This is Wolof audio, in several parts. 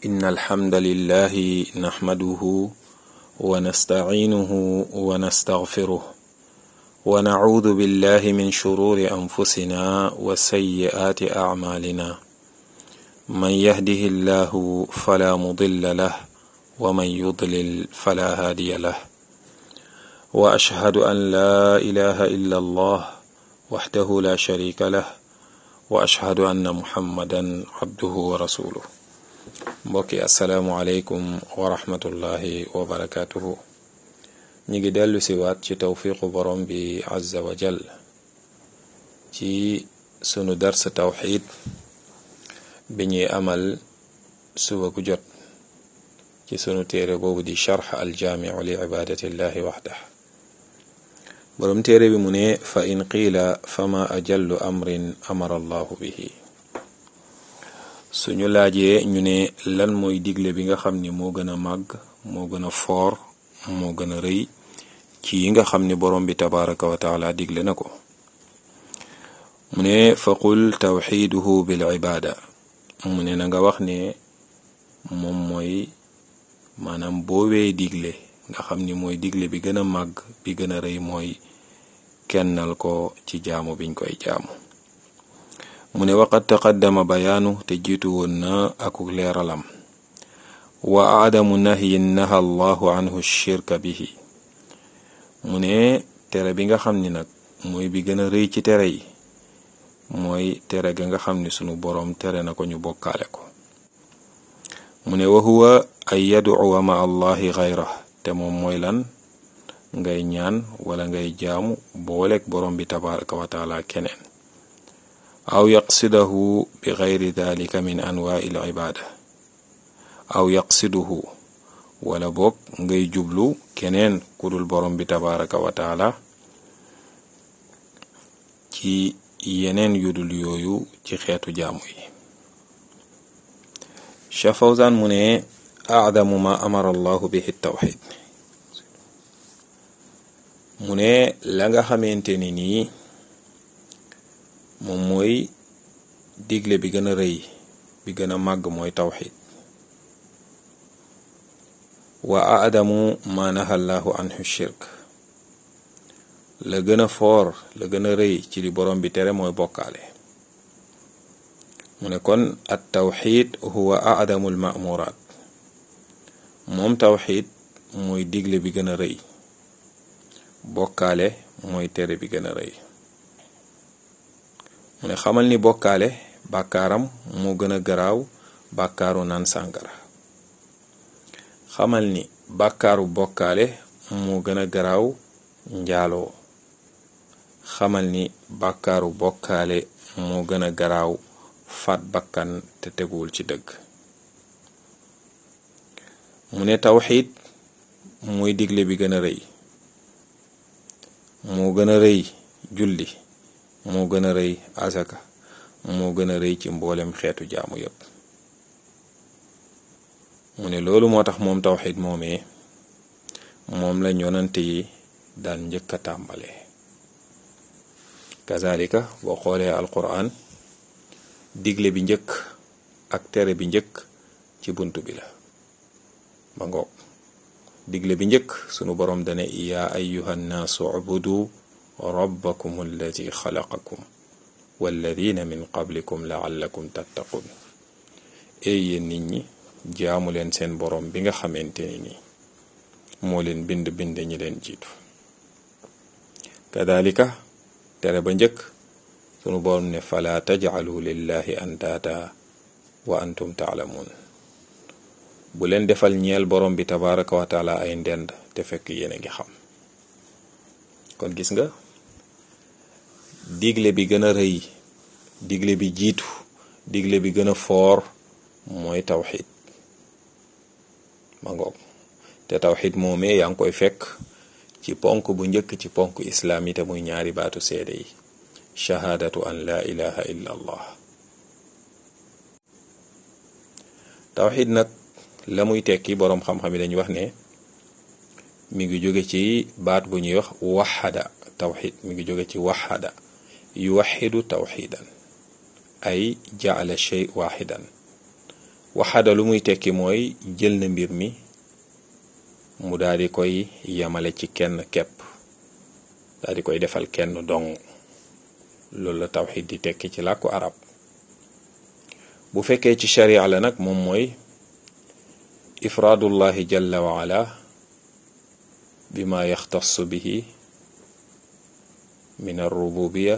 إن الحمد لله نحمده ونستعينه ونستغفره ونعوذ بالله من شرور أنفسنا وسيئات أعمالنا من يهده الله فلا مضل له ومن يضلل فلا هادي له وأشهد أن لا إله إلا الله وحده لا شريك له وأشهد أن محمدا عبده ورسوله mbokki asalaamualeykum wa rahmatullahi wa barakatuhu ñi ngi dellu si waat ci tawfiqu borom bi azza wa jal ci sunu dars tawxid bi ñuy amal suba gu jot ci sunu téere boobu di charx aljaamiu li ibadatillahi waxdah borom téere bi mu ne fa in qiila fama ajallu amrin amara allahu bihi suñu laajee ñu ne lan mooy digle bi nga xam ni moo gën a màgg moo gën a foor moo gën a rëy ci yi nga xam ni borom bi tabaraka wa taala digle na ko mu ne fa qul tawxiduhu bil ibada mu ne na nga wax ne moom mooy maanaam boowee digle nga xam ni mooy digle bi gën a màgg bi gën a rëy mooy kennal ko ci jaamu biñ koy jaamu mu ne waqad taqaddama bayaanu te jiitu woon na akuk leeralam wa aadamu nahyin naha allahu anhu shirka bihi mu ne tere bi nga xam ni nag mooy bi gën a rëy ci tere yi mooy tere ga nga xam ni sunu boroom tere na ko ñu bokkaale ko mu ne wa huwa ay yaduwa ma allahi xayra te moom mooy lan ngay ñaan wala ngay jaamu booleeg boroom bi tabaraka wa taala keneen aw yaqsidahu bi gayri dalika min anwaai l ibaada aw yaqsiduhu wala boog ngay jublu keneen ku dul borom bi tabaraka wa taala ci yeneen yudul yooyu ci xeetu jaamu yi Cheikh Fawzan mu ne aadamu ma amara allahu bihi tawxid mu ne la nga xamante ni nii moom mooy digle bi gën a rëy bi gën a màgg mooy tawxid wa aadamu ma naha allahu anhu shirk la gën a foor la gën a rëy ci li borom bi tere mooy bokkaale mu ne kon at tawxid huwa aadamu al ma'muraat moom tawxid mooy digle bi gën a rëy bokkaale mooy tere bi gën a rëy mu ne xamal ni bokkaale bàkkaaram moo gën a garaaw bàkkaaru naan sàngara xamal ni bàkkaaru bokkaale moo gën a garaaw njaaloo xamal ni bàkkaaru bokkaale moo gën a garaaw faat bakkan te teguwul ci dëgg mu ne tawxiid mooy digle bi gën a rëy moo gën a rëy julli moo gën a rëy asaka moo gën a rëy ci mboolem xeetu jaamu yépp mu ne loolu moo tax moom tawxid moomee moom la yonante yi daan njëkk a tàmbale kazalika boo xoolee alquran digle bi njëkk ak tere bi njëkk ci bunt bi la ba ngoog digle bi njëkk sunu boroom dane yaa ayyuha nnaasu ubudu rabbakum alladi xalaqakum walladina min qablikum laallakum tattaqun ey yéen nit ñi jaamu leen seen boroom bi nga xamante ni nii moo leen bind bind ñi leen jiitu kadalika tere ba njëkk sunu boroom ne fala tajcalu lillahi andaata wa antum taalamuun bu leen defal ñeel boroom bi tabaraka wa taala ay ndend te fekk yéen a ngi xam kon gis nga digle bi gën a rëy digle bi jiitu digle bi gën a foor mooy tawxid ma ngoog te tawxid moomee yaa ngi koy fekk ci ponk bu njëkk ci ponk islaam yi te muy ñaari baatu seede yi shahaadatu an la ilaha illa allah tawxid nag la muy tekki boroom xam-xam yi dañuy wax ne mi ngi jóge ci baat bu ñuy wax waxada tawxid mi ngi jóge ci waxada yuwaxidu tawxidan ay jaala shay waxidan waxada lu muy tekki mooy jël na mbir mi mu daal di koy yamale ci kenn kepp daal di koy defal kenn dong loolu la tawxid di tekki ci làkku arab bu fekkee ci sharia la nag moom mooy ifraadullahi jalla wa ala bima yaxtassu bihi min alrububiya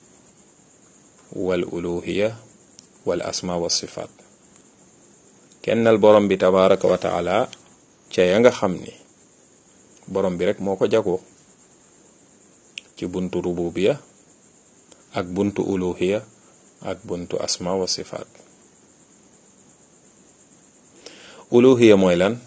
wal uluhiya wal asma wa sifaat kennal borom bi tabaraka wa taala ca ya nga xam ni borom bi rek moo ko jagoo ci buntu rububiya ak buntu uluhiya ak buntu asma wa sifaat uluhiya mooy lan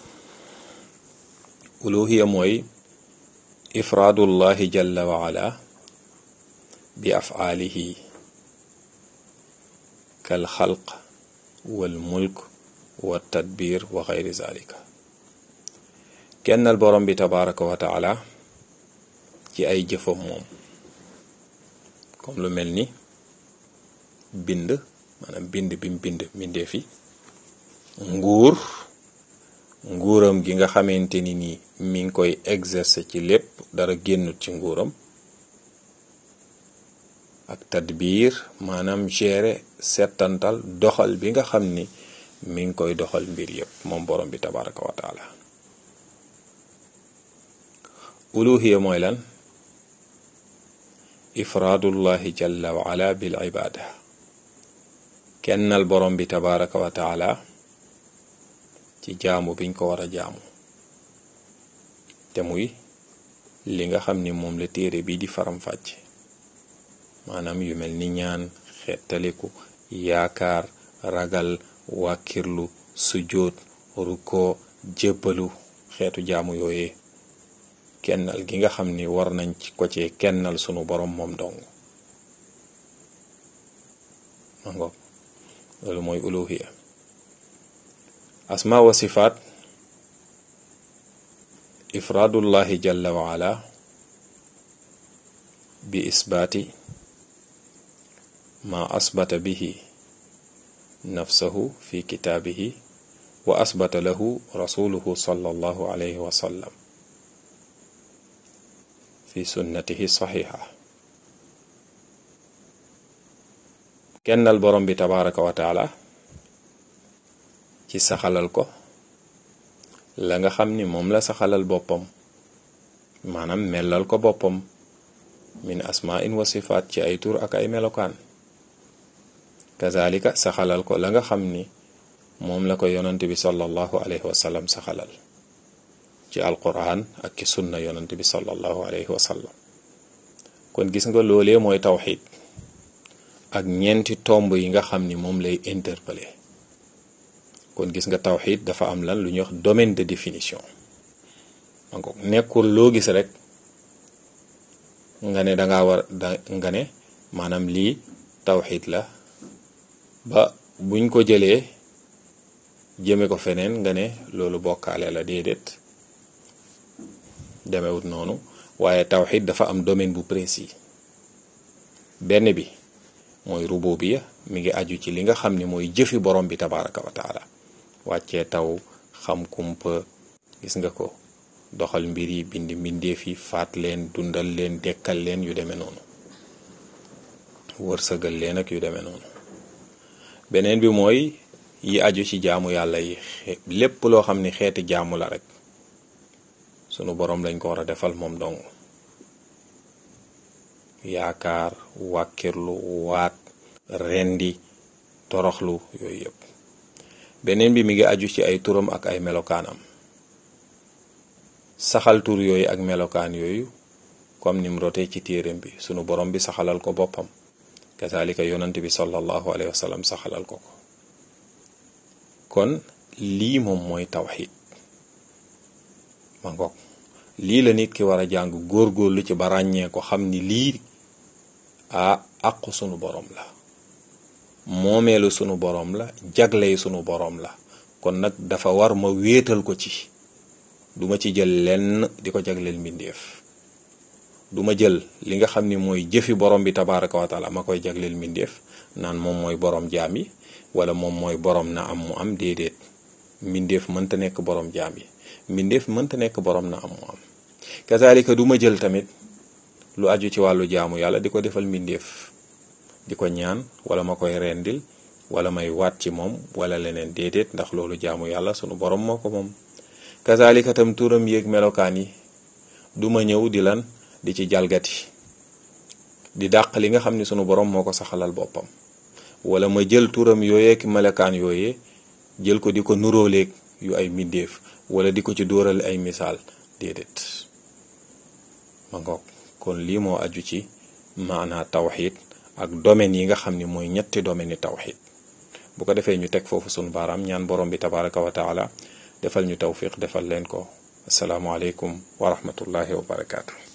uluhiya mooy ifraadullahi jalla wa ala bi afaalihi kal xalq wal mulk wa tadbir wa xayri zalika kennal borom bi tabaraka wa taala ci ay jëfam moom comme lu mel ni bind maanaam bind bim bind mbindee fi nguur nguuram gi nga xamante ni nii mi ngi koy exercer ci lépp dara génnut ci nguuram ak tadbiir maanaam gérer settantal doxal bi nga xam ni mi ngi koy doxal mbir yépp moom borom bi tabaraka wa taala uluhiya mooy lan ifraadullahi jalla wa ala bil ibada kennal borom bi tabaraka wa taala ci jaamu biñ ko war a jaamu te muy li nga xam ni moom la téere bi di faram-fàcc maanaam yu mel ni ñaan xettaliku yaakaar ragal wàkkirlu sujjóot rukkoo jébbalu xeetu jaamu yooyee kennal gi nga xam ni war nañ ci ko ci kennal sunu borom moom dong ma ngoog loolu mooy uluhiya asma wa sifaat ifraadullahi jalla wa ala bi isbaati ma asbata bihi nafsahu fi kitaabihi wa asbata lahu rasuluhu sallallahu alayhi wa sallam fi sunnatihi saxiixa kennal borom bi tabaraka wa taala ci saxalal ko la nga xam ni moom la saxalal boppam maanaam mellal ko boppam min asmain wa sifaat ci ay tur ak ay melokaan kazalika saxalal ko la nga xam ni moom la ko yonante bi sallallahu alayhi wa sallam saxalal ci alquran ak ci sunna yonante bi sallallahu alayhi wa sallam kon gis nga loolee mooy tawxid ak ñeenti tomb yi nga xam ni moom lay interpeller kon gis nga tawxid dafa am lan lu ñuy wax domaine de définition donc nekkul loo gis rek nga ne danga war da nga ne maanaam lii tawxid la ba buñ ko jëlee jëme ko feneen nga ne loolu bokkaale la déedéet demewut noonu waaye tawxid dafa am domaine bu précis benn bi mooy rububiya mi ngi aju ci li nga xam ni mooy jëfi borom bi tabaraka wa taala wàccee taw xam kumpa gis nga ko doxal mbir yi bind mbindeef yi faat leen dundal leen dekkal leen yu demee noonu wërsëgal leen ak yu demee noonu beneen bi mooy yi aju ci jaamu yàlla yi lépp loo xam ni xeeti jaamu la rek sunu borom lañ ko war a defal moom dong yaakaar wàkkirlu waat rendi toroxlu yooyu yëpp beneen bi mi ngi aju ci ay turam ak ay melokaanam saxal tur yooyu ak melokaan yooyu comme ni mu rotee ci téereem bi sunu borom bi saxalal ko boppam kazalika yonant bi sallallahu alayhi wa sallam saxalal ko ko kon lii moom mooy tawxid ma ngoog lii la nit ki war a jàng góorgóorlu ci ba ràññee ko xam ni lii a àqu sunu borom la moomeelu sunu borom la jagley sunu borom la kon nag dafa war ma wéetal ko ci duma ci jël lenn di ko jagleel mbindeef duma jël li nga xam ni mooy jëfi borom bi tabaraka wa taala ma koy jagleel mbindeef naan moom mooy borom jaam yi wala moom mooy borom na am mu am déedéet mbindeef mënta nekk borom jaam yi mbindeef mënta nekk borom na am mu am kazalika du ma jël tamit lu aju ci wàllu jaamu yàlla di ko defal mbindeef di ko ñaan wala ma koy rendil wala may waat ci moom wala leneen déedéet ndax loolu jaamu yàlla sunu borom moo ko moom kazalika tam turam yéeg melokaan yi du ma ñëw di lan di ci jalgati di dàq li nga xam ni sunu borom moo ko saxalal boppam wala ma jël turam yooyeek melokaan yooyee jël ko di ko nuróoleeg yu ay mbindeef wala di ko ci dóoral ay misaal déedéet ma ngoog kon lii moo aju ci maanaa tawxid ak domaine yi nga xam ni mooy ñetti domaine yi tawxid bu ko defee ñu teg foofu sunu baaraam ñaan borom bi tabaraka wa taala defal ñu tawfiq defal leen ko asalaamualeykum wa rahmatullahi wa barakaatu.